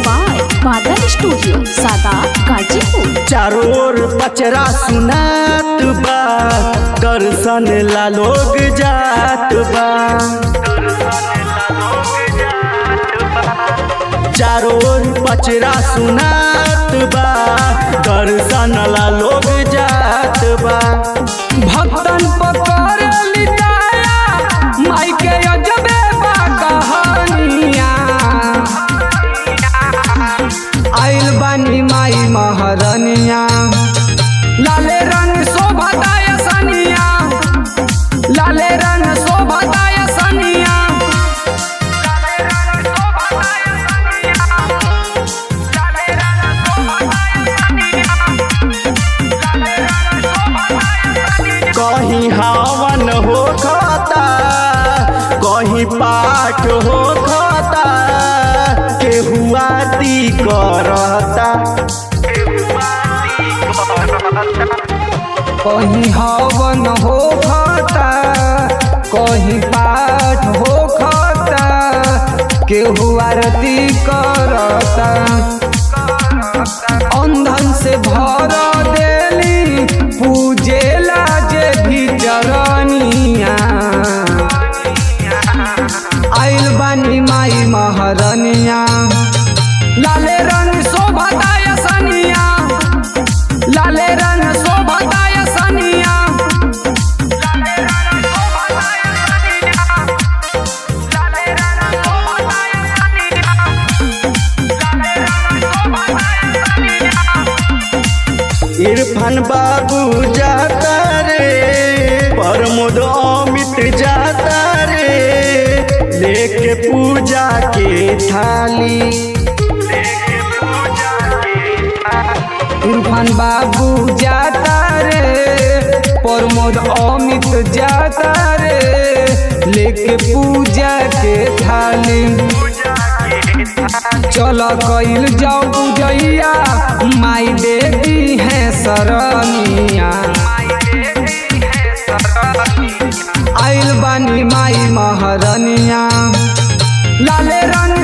by Badal studio सादा गाजीपुर चारों ओर पचरा सुनात बा दर्शन ला लोग जात बा चारों ओर पचरा सुनात बा दर्शन ला लोग जात बा भक्तन पकड़ लिटाया माई के अजबे बा कहानिया आइल बानी माई महारनिया लाले रंग शोभताय सनिया लाले रंग शोभताय सनिया कहीं हवन हो खाता कहीं पाठ हो खाता केहू आरती करता कहीं हवन हो खाता कहीं पाठ हो खाता केहू आरती करता अंधन से भर देली पूजेला जे भी चरनिया आइल बानी माई महारनिया लाले रंग शोभताय सनिया लाले रंग शोभताय सनिया इरफान बाबू जाता रे प्रमोद अमित जाता रे लेके पूजा के थाली इरफान बाबू जाता रे प्रमोद अमित जाता रे लेके पूजा के थाली चल कइल जाओ पूजैया माई देवी है सरनिया आइल बानी माई महारनिया लाले रंग